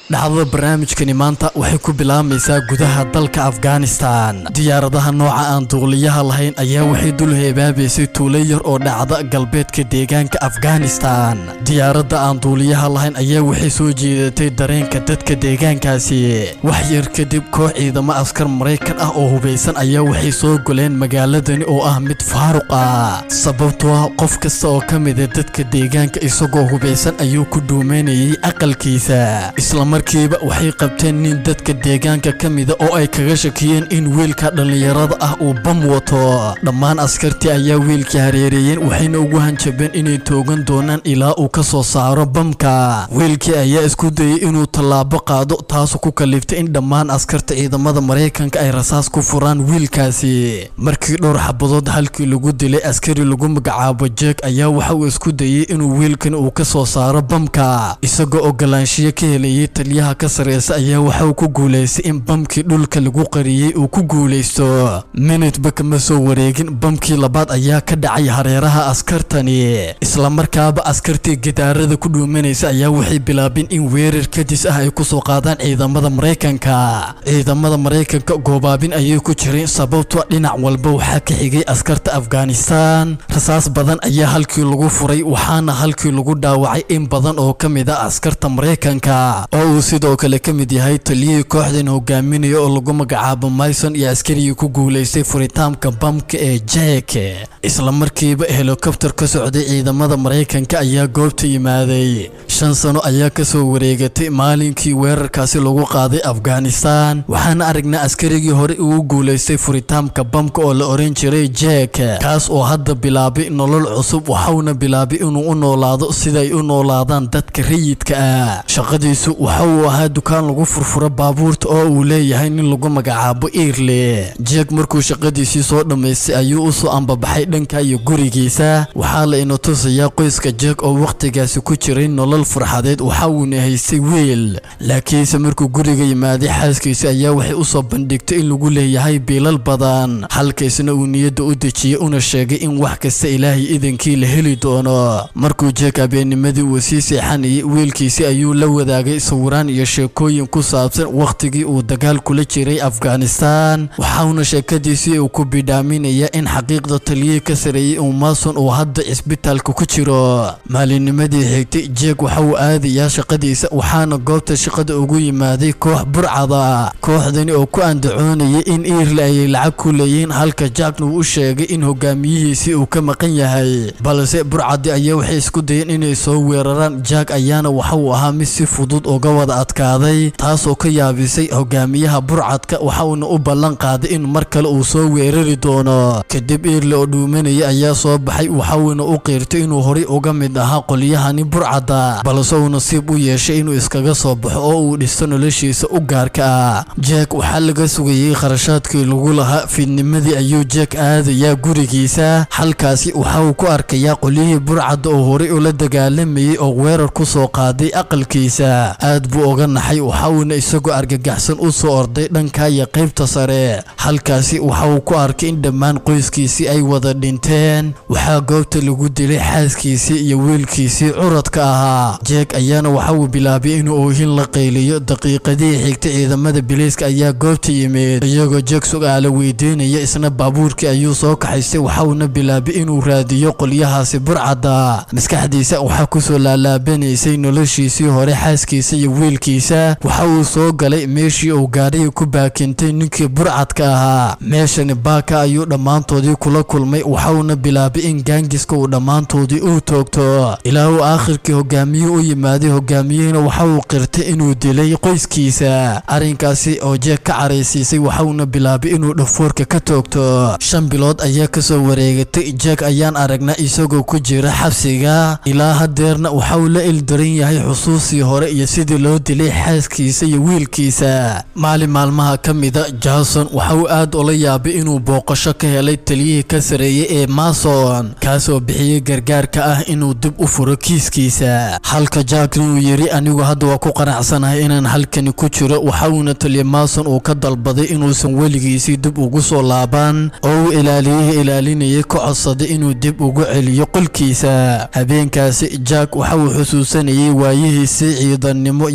dhacdada barnaamijkani maanta waxay ku bilaabaysaa gudaha dalka afghanistan diyaaradaha nooca aan duuliyaha lahayn ayaa waxay dul heebaabaysay tuulo yar oo dhacda galbeedka deegaanka afghanistan diyaaradda aan duuliyaha lahayn ayaa waxay soo jeedatay dareenka dadka deegaankaasi wax yar kadib koox ciidamo askar maraykan ah oo hubaysan ayaa waxay soo goleen magaaladani oo ah mid faaruq ah sababtoo ah qof kasta oo ka mida dadka deegaanka isagoo hubaysan ayuu ku dhuumeynayay aqalkiisa islamarkiiba waxay qabteen nin dadka deegaanka ka mida oo ay kaga shakiyeen in wiilka dhallinyarada ah uu bam wato dhammaan askartii ayaa wiilkii hareereeyeen waxayna ugu hanjabeen inay toogan doonaan ilaa uu ka soo saaro bamka wiilkii ayaa isku dayay inuu tallaabo qaado taasu ku kaliftay in dhammaan askarta ciidamada maraykanka ay rasaas ku furaan wiilkaasi markii dhowr xabadood halkii lagu dilay askari lagu magacaabo jeeg ayaa waxa uu isku dayay inuu wiilkan uu ka soo saaro bamka isagoo ogolaanshiyo ka helayay taliyaha ka sareysa ayaa waxa uu ku guulaystay in bamkii dhulka lagu qariyey uu ku guulaysto minutba kama soo wareegin bamkii labaad ayaa ka dhacay hareeraha askartani islamarkaaba askartii gidaarada ku dhuumanaysa ayaa waxay bilaabeen in weerar kadis ah ay kusoo qaadaan ciidamada maraykanka ciidamada maraykanka goobaabin ayay ku jireen sababto dhinac walba waxaa ka xigay askarta afghanistan rasaas badan ayaa halkii lagu furay waxaana halkii lagu dhaawacay in badan oo ka mid ah askarta maraykanka oo uu sidoo kale ka mid yahay taliyihii kooxdan hogaaminaya oo lagu magacaabo myson iyo askarigii ku guulaystay furitaanka bamka ee jek islamarkiiba helikobtar ka socday ciidamada maraykanka ayaa goobta yimaaday shan sano ayaa kasoo wareegatay maalinkii weerarkaasi lagu qaaday afghanistan waxaana aragnaa askarigii hore ugu guulaystay furitaanka bamka oo la oran jiray jek kaas oo hadda bilaabay nolol cusub waxauna bilaabay inuu u noolaado siday u noolaadaan dadka rayidka ah shaqadiisu waxa uu ahaa dukaan lagu furfuro baabuurta oo uu leeyahay nin lagu magacaabo iirle jek markuu shaqadiisii soo dhammaystay ayuu usoo ambabaxay dhanka iyo gurigiisa waxaa la ina tusayaa qoyska jek oo wakhtigaasi ku jiray nolol farxadeed waxa uuna haystay wiil laakiinse markuu guriga yimaaday xaaskiisa ayaa waxay usoo bandhigtay in lagu leeyahay biilal badan halkaisna uu niyadda u dejiyey una sheegay in wax kasta ilaahay idankii la heli doono markuu jeek habeennimadii uu sii seexanayay wiilkiisi ayuu la wadaagay sawiraan iyo sheekooyin ku saabsan wakhtigii uu dagaal kula jiray afghanistan waxauna sheekadiisii uu ku bidhaaminaya in xaqiiqda taliyihii ka sareeyey uu maason uu hadda cisbitaalka ku jiro maalinnimadii xigtay jeek waxa uu aadayaa shaqadiisa waxaana goobta shaqada ugu yimaaday koox burcada kooxdani oo ku andacoonayay in iirle ayay lacag ku leeyihiin halka jackna uu u sheegay in hogaamiyihiisii uu ka maqan yahay balse burcadi ayaa waxay isku dayeen inay soo weeraraan jack ayaana waxa uu ahaa mid si fudud uga wada adkaaday taasoo ka yaabisay hogaamiyaha burcadka waxa uuna u ballan qaaday in mar kale uu soo weerari doono kadib iirle oo dhuumanaya ayaa soo baxay waxa uuna u qiirtay inuu horay uga mid ahaa qolyahani burcadda balse uu nasiib u yeeshay inuu iskaga soo baxo oo uu dhisto noloshiisa u gaarka ah jack waxaa laga sugayay kharashaadkii lagu lahaa fiidnimadii ayuu jack aadayaa gurigiisa halkaasi waxa uu ku arkayaa qolyihii burcadda oo horay ula dagaalamayay oo weerar ku soo qaaday aqalkiisa aad buu uga naxay waxa uuna isagoo argagaxsan u soo orday dhanka iyo qaybta sare halkaasi waxa uu ku arkay in dhammaan qoyskiisii ay wada dhinteen waxaa goobta lagu dilay xaaskiisii iyo wiilkiisii curadka ahaa jeek ayaana waxa uu bilaabay inuu oohin la qayliyo daqiiqadihii xigtay ciidamada biliiska ayaa goobta yimid iyagoo jeek su'aalo weydiinaya isna baabuurkii ayuu soo kaxaystay waxauna bilaabay inuu raadiyo qolyahaasi burcadda maskaxdiisa waxaa kusoo laalaabanaysay noloshiisii hore xaaskiisa iyo wiilkiisa waxa uu soo galay meeshii uu gaadhiga ku baakintay ninkii burcadka ahaa meeshani baaka ayuu dhammaantoodii kula kulmay waxauna bilaabay in gaangiska uu dhammaantoodii uu toogto ilaa uu aakhirkii hogaamiyuhu u yimaaday hogaamiyihina waxa uu qirtay inuu dilay qoyskiisa arrinkaasi oo jeek ka caraysiisay waxauna bilaabay inuu dhafoorka ka toogto shan bilood ayaa kasoo wareegatay jeek ayaan aragnaa isagoo ku jira xabsiga ilaa hadeerna waxa uu la ildaran yahay xusuusii hore iyo sidii loo dilay xaaskiisa iyo wiilkiisa maalin maalmaha ka mida jason waxa uu aad ula yaabay inuu booqasho ka helay taliyihii ka sareeyey ee mason kaasoo bixiyey gargaarka ah inuu dib u furo kiiskiisa halka jackna uu yidhi anigu hadda waa ku qanacsanahay inaan halkani ku jiro waxa uuna taliya mason uu ka dalbaday inuusan weligiisii dib ugu soo laaban oo uu ilaaliyihii ilaalinayay ka codsaday inuu dib ugu celiyo qolkiisa habeenkaasi jack waxa uu xusuusanayay waayihiisii ciidannimo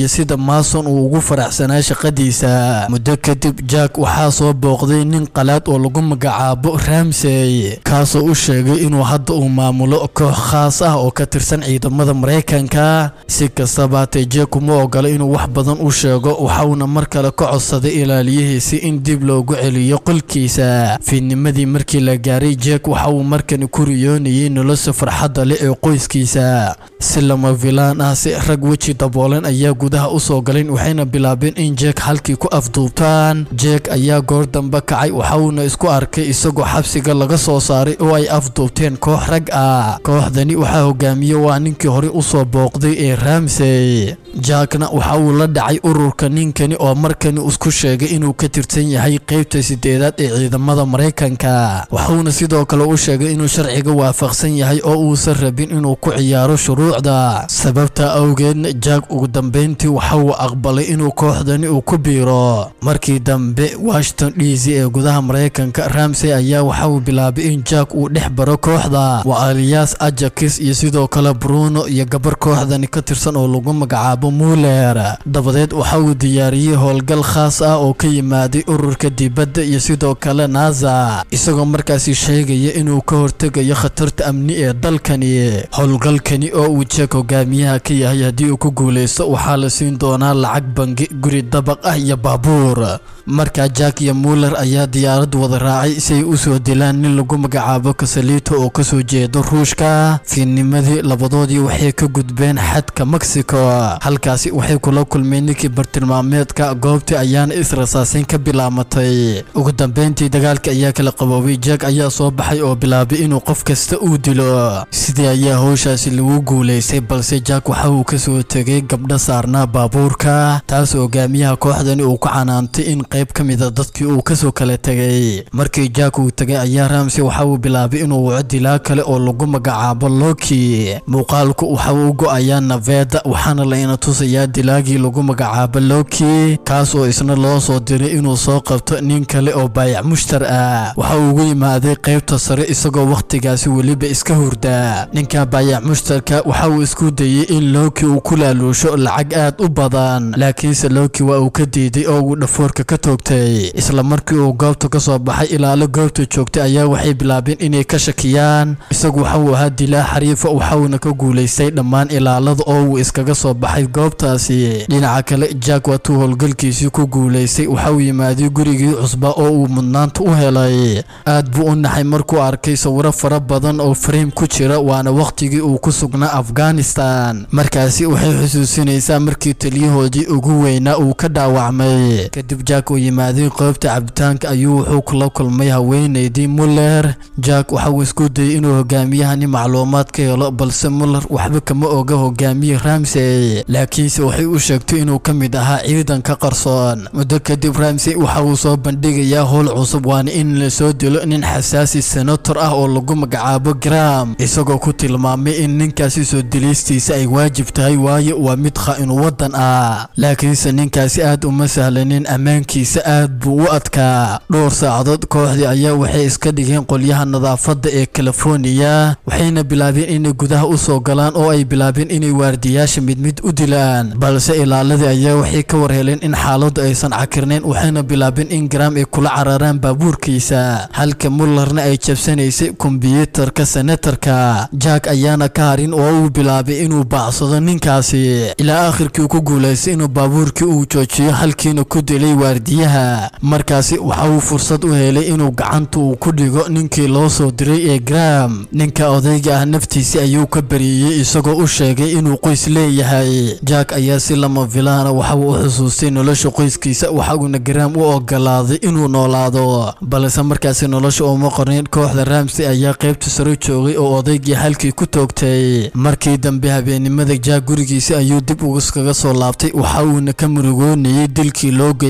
iyo sida maason uu ugu faraxsanaa shaqadiisa muddo kadib jack waxaa soo booqday nin qalaad oo lagu magacaabo ramsey kaasoo u sheegay inuu hadda uu maamulo koox khaas ah oo ka tirsan ciidamada maraykanka si kastaba hatee jack kuma ogola inuu wax badan u sheego waxauna mar kale ka codsaday ilaaliyihiisi in dib loogu celiyo qolkiisa fiidnimadii markii la gaaray jack waxa uu markani ku riyoonayay nolosha farxadda leh ee qoyskiisa si lama filaan ah si rag weji daboolan ayaa gudaha u soo galeen waxayna bilaabeen in jeek halkii ku afduubtaan jeek ayaa goor dambe kacay waxauna isku arkay isagoo xabsiga laga soo saaray oo ay afduubteen koox rag ah kooxdani waxaa hogaamiye waa ninkii hore usoo booqday ee ramsey jackna waxa uu la dhacay ururka ninkani oo markani isku sheegay inuu ka tirsan yahay qeybta sideedaad ee ciidamada maraykanka waxauna sidoo kale u sheegay inuu sharciga waafaqsan yahay oo uusan rabin inuu ku ciyaaro shuruucda sababta awgeedna jack ugu dambeyntii waxa uu aqbalay inuu kooxdani uu ku biiro markii dambe washington d c ee gudaha maraykanka ramsey ayaa waxa uu bilaabay in jack uu dhex baro kooxda waa alias ajakis iyo sidoo kale bruno iyo gabar kooxdani ka tirsan oo lagu magacaabo muller dabadeed waxa uu diyaariyey howlgal khaas ah oo ka yimaaday ururka dibadda iyo sidoo kale nasa isagoo markaasi sheegaya inuu ka hortegayo khatarta amni ee dalkani howlgalkani oo uu jeeg hogaamiyaha ka yahay haddii uu ku guuleysto waxaa la siin doonaa lacag bangi guri dabaq ah iyo baabuur markaa jack iyo muller ayaa diyaarad wada raacay si ay u soo dilaan nin lagu magacaabo kasalito oo kasoo jeedo ruushka fiidnimadii labadoodii waxay ka gudbeen xadka mexico halkaasi waxay kula kulmeen ninkii bartilmaameedka goobtii ayaana israsaasin ka bilaamatay ugu dambeyntii dagaalka ayaa kala qaboobay jack ayaa soo baxay oo bilaabay inuu qof kasta uu dilo sidii ayaa howshaasi lagu guuleystay balse jack waxa uu kasoo tegay gabdho saarnaa baabuurka taas hogaamiyaha kooxdani uu ku canaantay in qayb ka mida dadkii uu kasoo kala tegay markii jack uu tegay ayaa ramsey waxa uu bilaabay inuu waco dilaa kale oo lagu magacaabo loki muuqaalku waxa uu go-ayaa naveda waxaana layna tusayaa dilaagii lagu magacaabo loki kaas oo isna loo soo diray inuu soo qabto nin kale oo baayac mushtar ah waxa uu ugu yimaaday qaybta sare isagoo wakhtigaasi weliba iska hurda ninka baayac mushtarka waxa uu isku dayey in loki uu ku laaluusho lacag aad u badan laakiinse loki waa uu ka diiday oo uu dhafoorka ka toogtay isla markii uu goobta ka soo baxay ilaalo goobta joogtay ayaa waxay bilaabeen inay ka shakiyaan isagu waxa uu ahaa dilaa xariifa waxauna ka guulaystay dhammaan ilaalada oo uu iskaga soo baxay goobtaasi dhinaca kale jack waatuu howlgalkiisii ku guulaystay waxa uu yimaaday gurigii cusba oo uu mudnaanta u helay aad buu u naxay markuu arkay sawiro fara badan oo fariim ku jira waana wakhtigii uu ku sugnaa afghanistan markaasi waxay xusuusinaysaa markii taliyahoodii ugu weynaa uu ka dhaawacmay kadib jack uu yimaaday qoobta cabitaanka ayuu wuxuu kula kulmay haweenaydii muller jack waxa uu isku dayay inuu hogaamiyahani macluumaad ka helo balse muller waxba kama oga hogaamiye ramsey laakiinse waxay u sheegtay inuu ka mid ahaa ciidanka qarsoon muddo kadib ramsey waxa uu soo bandhigayaa howl cusub waana in la soo dilo nin xasaasi senator ah oo lagu magacaabo gram isagoo ku tilmaamay in ninkaasi soo dilistiisa ay waajib tahay waayo waa mid khaa-inu waddan ah laakiinse ninkaasi aad uma sahlanin ammaankiisa aad buu u adkaa dhowr saacadood kooxdii ayaa waxay iska dhigeen qolyaha nadaafadda ee californiya waxayna bilaabeen inay gudaha u soo galaan oo ay bilaabeen inay waardiyaasha mid mid u dilaan balse ilaaladii ayaa waxay ka warheleen in xaaladdu aysan cakirnayn waxayna bilaabeen in gram ay kula cararaan baabuurkiisa halka mullerna ay jabsanaysay kombiyuutarka senatarka jack ayaana ka harin oo uu bilaabay inuu baacsado ninkaasi ilaa aakhirkii ku guulaystay inuu baabuurkii uu joojiyo halkiina ku dilay waardiyaha markaasi waxa uu fursad u helay inuu gacanta uu ku dhigo ninkii loo soo diray ee gram ninka odayga ah naftiisi ayuu ka bariyey isagoo u sheegay inuu qoys leeyahay jack ayaa si lama filaana waxa uu u xusuustay nolosha qoyskiisa waxauna gram u ogolaaday inuu noolaado balse markaasi nolosha uma qornayn kooxda ramsey ayaa qaybta sare joogay oo odaygii halkii ku toogtay markii dambe habeennimada jack gurigiisa ayuu dib ugaskaga soo laabtay waxa uuna ka murugoonayay dilkii loo geystay ninka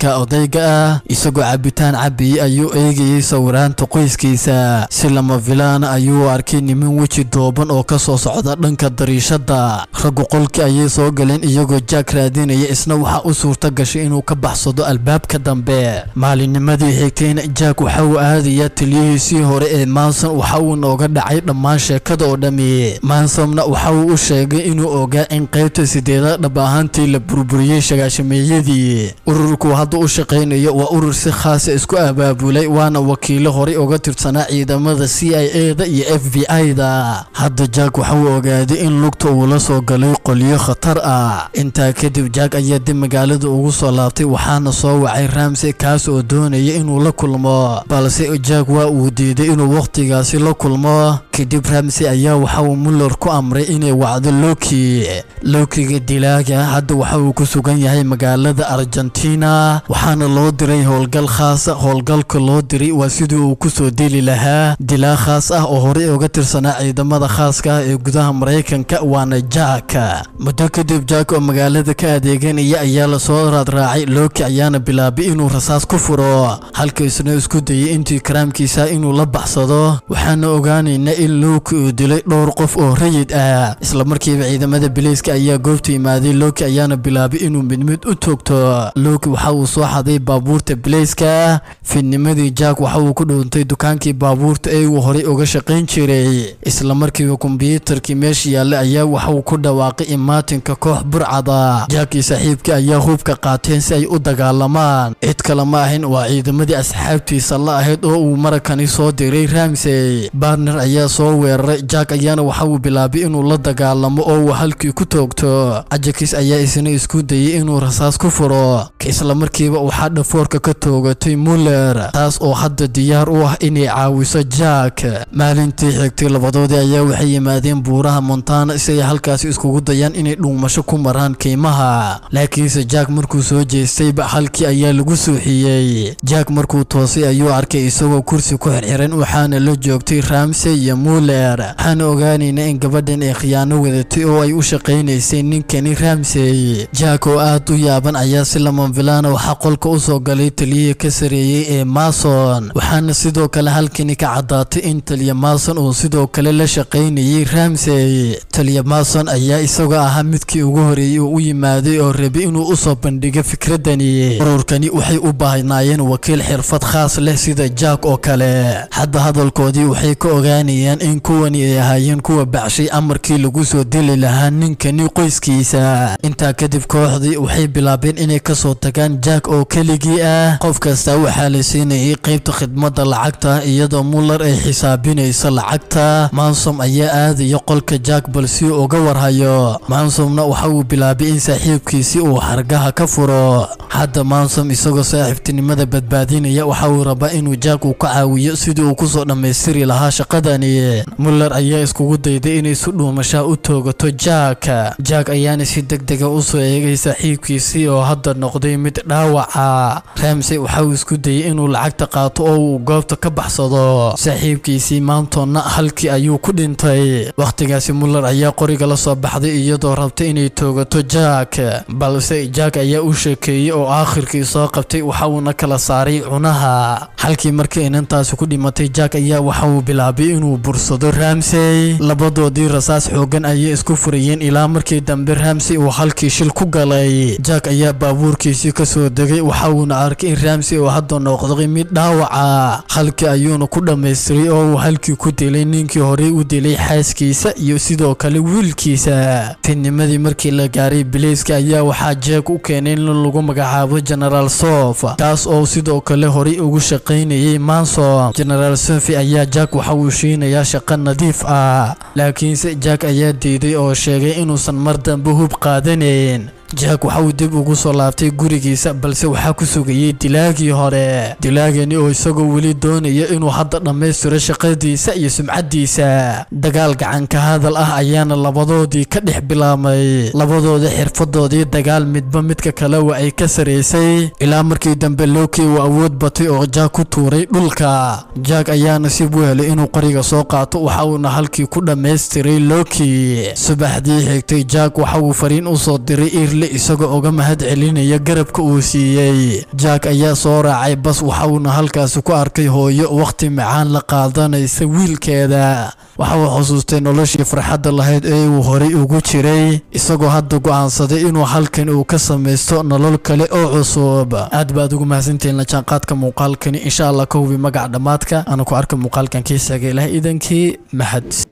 ninka odayga ah isagoo cabitaan cabiyey ayuu eegayey sawiraanta qoyskiisa si lama filaana ayuu arkay niman weji dooban oo ka soo socda dhanka dariishada raggu qolkii ayay soo galeen iyagoo jaak raadinaya isna waxaa u suurta gashay inuu ka baxsado albaabka dambe maalinnimadii xigtayna jaak waxa uu aadayaa taliyihiisii hore ee manson waxa uu nooga dhacay dhammaan sheekada oo dhammi mansomna waxa uu u sheegay inuu ogaa in qaybta sideedaad dhab ahaantii la burburiyey shagaashameeyadii ururku hadda u shaqaynayo waa urur si khaasa isku abaabulay waana wakiilo horey uga tirsanaa ciidamada c i a da iyo f b i da hadda jaak waxa uu ogaaday in lugta uu la soo galay qolyo khatar ah intaa kadib jaak ayaa dib magaalada ugu soo laabtay waxaana soo wacay ramsey kaas oo doonaya inuu la kulmo balse jaak waa uu diiday inuu wakhtigaasi la kulmo kadib ramsey ayaa waxa uu muller ku amray inay wacdo loki lokiga dilaaga hadda waxa uu ku sugan yahay magaalada argentina waxaana loo diray howlgal khaasa howlgalka loo diray waa sidii uu kusoo dili lahaa dilaa khaas ah oo horey uga tirsanaa ciidamada khaaska ah ee gudaha maraykanka waana jaak muddo kadib jaak oo magaalada ka adeeganaya ayaa lasoo raadraacay loki ayaana bilaabay inuu rasaas ku furo halka isna isku dayay intii karaamkiisa inuu la baxsado waxaana ogaanaynaa in loki uu dilay dhowr qof oo rayid ah islamarkiiba ciidamada bileyska ayaa goobta yimaaday loki ayaana bilaabay inuu mid mid u toogto loki waxa uu soo xaday baabuurta bileyska fidnimadii jaak waxa uu ku dhuuntay dukaankii baabuurta ee uu horey uga shaqayn jiray islamarkiiba kombyuutarkii meesha yaallay ayaa waxa uu ku dhawaaqay imaatinka koox burcada jaakii saaxiibkii ayaa hubka qaateen si ay u dagaalamaan cid kale ma ahin waa ciidamadii asxaabtiisa la ahayd oo uu marakani soo diray ramsey barner ayaa soo weeraray jaak ayaana waxa uu bilaabay inuu la dagaalamo oo uu halkii ku toogto cajakis ayaa isna isku dayay inuu rasaas ku furo islamarkiiba waxaa dhafoorka ka toogatay muller taas oo hadda diyaar u ah inay caawiso jaak maalintii xigtay labadoodii ayaa waxay yimaadeen buuraha montana si ay halkaasi iskugu dayaan inay dhuumasho ku maraan keymaha laakiinse jaak markuu soo jeestayba halkii ayaa lagu suuxiyey jaak markuu toosay ayuu arkay isagoo kursi ku xirxiran waxaana la joogtay ramsey iyo muller waxaana ogaanaynaa in gabadhan ay khiyaano wadatay oo ay u shaqaynaysay ninkani ramsey jaak oo aad u yaaban ayaa si lamanfilaana waxaa qolka u soo galay taliyihii ka sareeyey ee mason waxaana sidoo kale halkani ka caddaatay in taliya mason uu sidoo kale la shaqaynayay ramsey taliya mason ayaa isagoo ahaa midkii ugu horeeyey oo u yimaaday oo rabay inuu u soo bandhigo fikradani ururkani waxay u baahnaayeen wakiil xirfad khaas leh sida jaak oo kale hadda hadalkoodii waxay ka ogaanayaan in kuwani ay ahaayeen kuwa bacshay amarkii lagu soo dili lahaa ninkani qoyskiisa intaa kadib kooxdii waxay bilaabeen inay kasoo tagaan jaak oo keligii ah qof kasta waxaa la siinayay qaybta khidmadda lacagta iyadoo muller ay xisaabinayso lacagta mansom ayaa aadaya qolka jaak bal si uga warhayo mansomna waxa uu bilaabay in saaxiibkiisi uu hargaha ka furo hadda mansom isagoo saaxiibtinimada badbaadinaya waxa uu rabaa inuu jaak uu ka caawiyo sidii uu kusoo dhammaystiri lahaa shaqadani muller ayaa iskugu dayday inay si dhuumashaa u toogato jaak jaak ayaana si deg dega usoo eegay saaxiibkiisii oo hadda noqday mid dhaawaca ramsey waxa uu isku dayay inuu lacagta qaato oo uu goobta ka baxsado saaxiibkiisii maantonna halkii ayuu ku dhintay wakhtigaasi muller ayaa qoriga la soo baxday iyadoo rabtay inay toogato jaak balse jaak ayaa u sheekeeyey oo aakhirkii soo qabtay waxa uuna kala saaray cunaha halkii markii inantaasi ku dhimatay jaak ayaa waxa uu bilaabay inuu bursado ramsey labadoodii rasaas xoogan ayay isku furayeen ilaa markii dambe ramsey uu halkii shil ku galay jaak ayaa baabuurkiisii kasoo degay waxa uuna arkay in ramsey uu hadda noqday mid dhaawaca halkii ayuuna ku dhammaystiray oo uu halkii ku dilay ninkii horey u dilay xaaskiisa iyo sidoo kale wiilkiisa fidnimadii markii la gaaray bileyska ayaa waxaa jeeg u keenay in lagu magacaabo genaraal sof taas oo sidoo kale horey ugu shaqaynayay mansom genaraal sofi ayaa jack waxa uu shiinayaa shaqo nadiif ah laakiinse jack ayaa diiday oo sheegay inuusan mar dambe hub qaadanayn jack waxa uu dib ugu soo laabtay gurigiisa balse waxaa ku sugayey dilaagii hore dilaagani oo isagoo weli doonaya inuu hadda dhammaystiro shaqadiisa iyo sumcaddiisa dagaal gacanka hadal ah ayaana labadoodii ka dhex bilaabmay labadooda xirfadoodii dagaal midba midka kale waa ay ka saraysay ilaa markii dambe loki uu awood batay oo jack ku tuuray dhulka jack ayaa nasiib u helay inuu qoriga soo qaato waxa uuna halkii ku dhammaystiray loki subaxdii xigtay jack waxa uu fariin u soo diray sulli isagoo uga mahad celinaya garabka uu siiyey jack ayaa soo raacay bas waxauna halkaasi ku arkay hooyo wakhti macaan la qaadanaysa wiilkeeda waxa uu xusuustay noloshii farxadda lahayd ee uu horay ugu jiray isagoo hadda go'aansaday inuu halkan uu ka samaysto nolol kale oo cusub aad baad ugu mahadsantihiin la jaanqaadka muuqaalkani insha allah ka hubi magac dhammaadka aanu ku arka muuqaalkan kiisaga ilaah idankii mahad